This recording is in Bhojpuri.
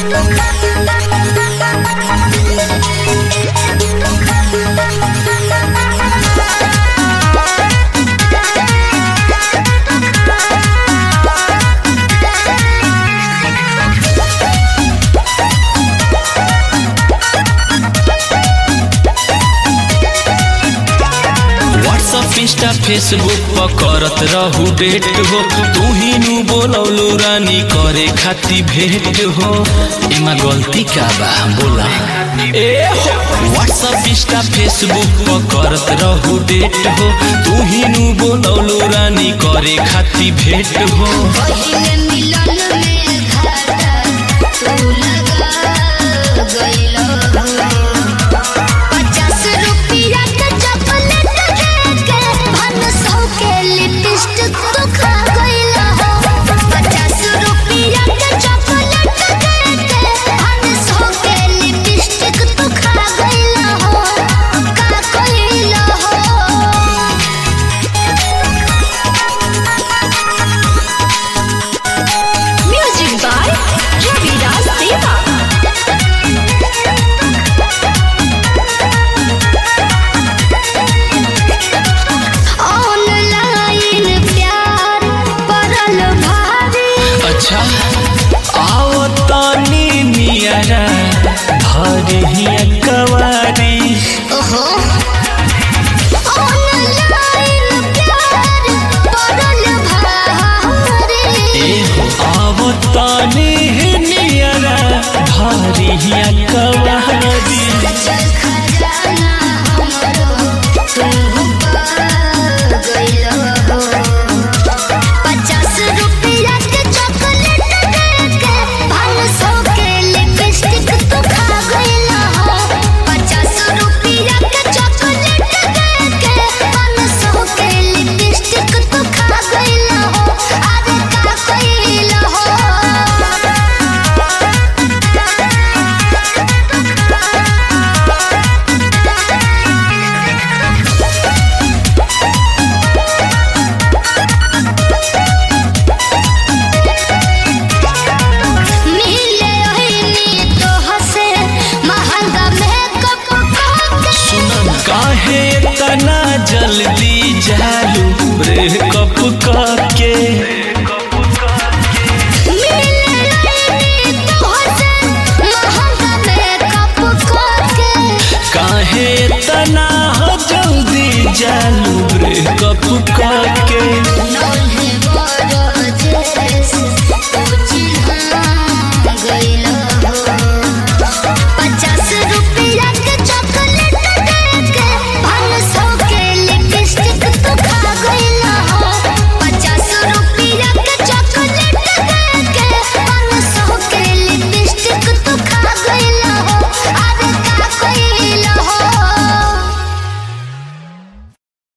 व्हाट्सअप इंस्टा फेसबुक पर करत रहू डेट हो तू ही नु बोलौलू रानी करे खाती भेंट हो एमा गलती का बा बोला ए हो व्हाट्सअप इंस्टा फेसबुक पर करत रहू डेट हो तू ही नु बोलौलू रानी करे खाती भेंट हो पहिले मिलन में घाटा तू लगा गइलो पचास रुपया के चॉकलेट देके भन सौ के लिपस्टिक तू खा गइलो पचास रुपया के चॉकलेट देके भन सौ के लिपस्टिक तू खा गइलो का कइलो Music by Ravidas Deva. Online प्यार पड़ल भारी अच्छा आओ तानी नियरा भरी कवारी ओहो ऑनलाइन प्यार पड़ल भारी ए हो आओ तानी नियरा भरी कवारी